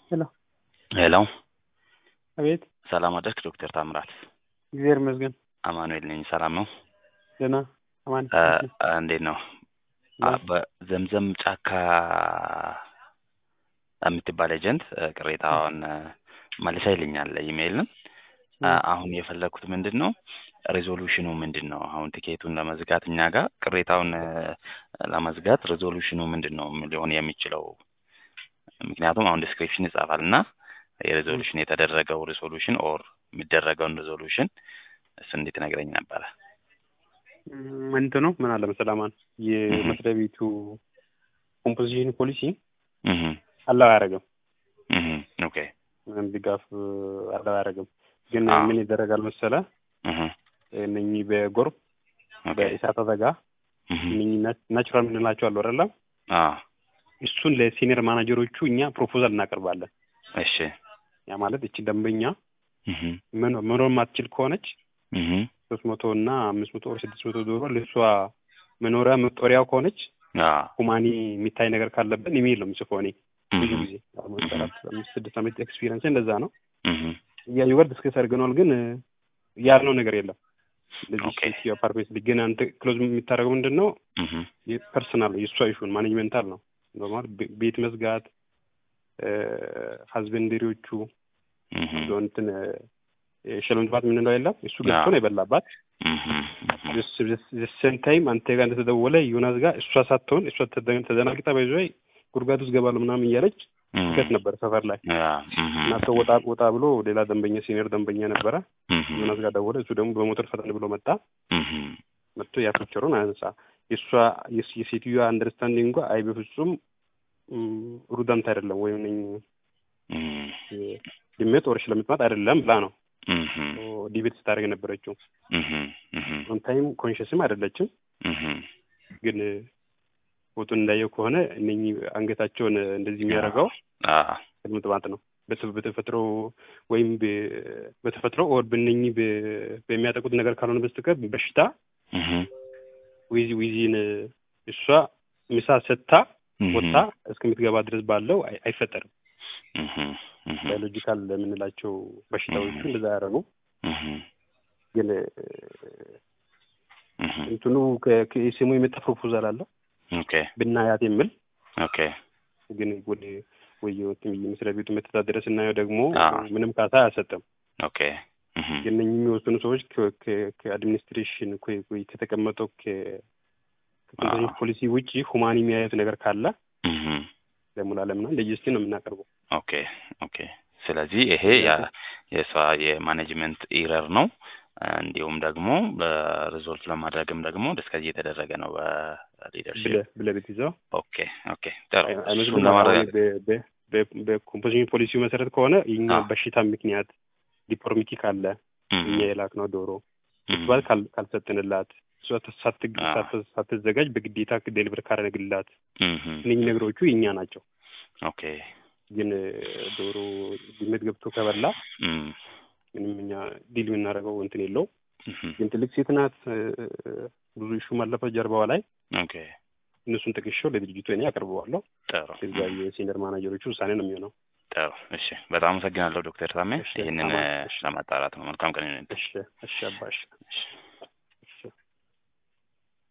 ሄሎ ሄሎ አቤት ሰላም አደርክ ዶክተር ታምራት እግዚአብሔር ይመስገን አማኑኤል ነኝ ሰላም ነው ደህና አማን እ እንዴት ነው አ- በዘምዘም ጫካ የምትባል ኤጀንት እ ቅሬታዋን እ መልሳ ይልኛል ኢሜይልን እ አሁን የፈለግኩት ምንድን ነው ሬዞሉሽኑ ምንድን ነው አሁን ቲኬቱን ለመዝጋት እኛ ጋር ቅሬታውን እ ለመዝጋት ሬዞሉሽኑ ምንድን ነው ሊሆን የሚችለው ምክንያቱም አሁን ዲስክሪፕሽን ይጻፋል እና የሬዞሉሽን የተደረገው ሬዞሉሽን ኦር የሚደረገውን ሬዞሉሽን እሱ እንዴት ነግረኝ ነበረ እም፣ እንትኑ ምን አለ መሰለህ አማን የመስሪያ ቤቱ ኮምፖዚሽን ፖሊሲ እህ አላው አያደርግም እህ ኦኬ ምንም ድጋፍ እ፣ አላው አያደርግም ግን አዎ። ምን ይደረጋል መሰለህ እህ እነኚህ በጎርፍ ኦኬ በእሳት አደጋ እህ እነኚህ ና- ናቹራል የምንላቸው አሉ አይደለ አ እሱን ለሲኒየር ማናጀሮቹ እኛ ፕሮፖዛል እናቀርባለን እሺ ያ ማለት እቺ ደንበኛ እህ መኖ- መኖር ማትችል ከሆነች እህ ሶስት መቶ እና አምስት መቶ ወር ስድስት መቶ ዶሮ ለእሷ መኖሪያ መጦሪያው ከሆነች አ ሁማኒ የሚታይ ነገር ካለብን ኢሜይል ነው የምጽፈው እኔ ብዙ እህ ጊዜ አሁን አራት አምስት ስድስት ዓመት ኤክስፒሪየንስ እንደዛ ነው እህ እያዩ ጋር ዲስከስ አድርገነዋል ግን እ፣ ያልነው ነገር የለም እንደዚህ ኦኬ። ሴትዮ አፓርትሜንት ግን አንተ ክሎዝ የሚታደርገው ምንድን ነው እህ ፐርሰናል የእሷ ኢሹን ማኔጅመንታል ነው ኖርማል ቤ- ቤት መዝጋት ሀዝበንደሪዎቹ እህ እንትን ሸለምትባት የምንለው የለም እሱ ገብቶ ነው የበላባት እህ ዘሰን ታይም አንተ ጋር እንደተደወለ ዮናስ ጋር እሷ ሳትሆን እሷ ተደ- ተደናግጣ ባይዞ ጉድጓድ ውስጥ ገባለሁ ምናምን እያለች ስከት ነበር ሰፈር ላይ ያ እህ እና ሰው ወጣ ወጣ ብሎ ሌላ ደንበኛ ሲኒየር ደንበኛ ነበረ እህ ዮናስ ጋር ደወለ እሱ ደግሞ በሞተር ፈጠን ብሎ መጣ እህ መጥቶ ያፍቸሩን አነሳ የእሷ የስ- የሴትዮዋ አንደርስታንዲንግ እንኳ አይ በፍጹም ም፣ ሩዳንት አይደለም ወይም ነኝ እህ ድመት ወርሽ ለምትመጥ አይደለም ብላ ነው እህ ዲቤት ስታደርግ የነበረችው እህ እህ ኦን ታይም ኮንሽስም አይደለችም እህ ግን ፎቶን እንዳየው ከሆነ እነኚህ አንገታቸውን እንደዚህ የሚያደርገው አ ቅድምጥማጥ ነው በተ- በተፈጥሮ ወይም በ- በተፈጥሮ ኦር በእነኚህ በ- በሚያጠቁት ነገር ካልሆነ በስተቀር በሽታ እህ ዊዚ ዊዚን እሷ ምሳ ሰጥታ ወጥታ እስከምትገባ ድረስ ባለው አይ- አይፈጠርም። እህ እህ ባዮሎጂካል የምንላቸው በሽታዎቹ እንደዛ ያደረጉ እህ ግን እህ እንትኑ ከ- ከኢሴሞ የመጣ ፕሮፖዛል አለ ኦኬ ብናያት የሚል ኦኬ ግን ወደ ወየወት መስሪያ ቤቱ መተዳደረ ስናየው ደግሞ አዎ። ምንም ካሳ አያሰጥም። ኦኬ እህ ግን እነኚህ የሚወስኑ ሰዎች ከ- ከ- ከአድሚኒስትሬሽን ከ- ወይ ከተቀመጠው ከ- ከኮንትሮል አዎ። ፖሊሲ ውጭ ሁማኒ የሚያዩት ነገር ካለ እህ ደግሞ ላለምና ለጀስቲን ነው የምናቀርበው። ኦኬ ኦኬ ስለዚህ ይሄ ያ- የሷ የማኔጅመንት ኢረር ነው እንዲሁም ደግሞ በሪዞልት ለማድረግም ደግሞ ዲስከስ እየተደረገ ነው በሊደርሽፕ ብለህ ብለህ ብትይዘው ኦኬ ኦኬ ጥሩ አይ- እሱን አይመስልም? ለማረጋገጥ አሁን በ- በ- በ- በኮምፖዚሽን ፖሊሲው መሰረት ከሆነ የኛ አዎ። በሽታ ምክንያት ዲፖርሚቲ ካለ እህ እኛ የላክነው ዶሮ እህ ክትባት ካል- ካልሰጥንላት እሷ ሳት- አዎ። ሳት- ሳትዘጋጅ በግዴታ ዴሊቨር ካረግላት እህ እነኚህ ነገሮቹ የኛ ናቸው። ኦኬ ግን እ፣ ዶሮ ድመት ገብቶ ከበላ እህ ምንም እኛ ዲል የምናደርገው እንትን የለው። እህ ግን ትልቅ ሴት ናት። እ፣ ብዙ ኢሹ ማለፈ ጀርባዋ ላይ ኦኬ እነሱን ጥቅሻው ለድርጅቱ እኔ አቀርበዋለሁ። ጥሩ እዛ የሲኒየር ማናጀሮቹ ውሳኔ ነው የሚሆነው። ጥሩ እሺ በጣም አመሰግናለሁ ዶክተር ታሜ እሺ፣ ይህንን አማን፣ እ እሺ። ለማጣራት ነው መልካም ቀን ይሁንልህ እሺ፣ እሺ አባሽ እሺ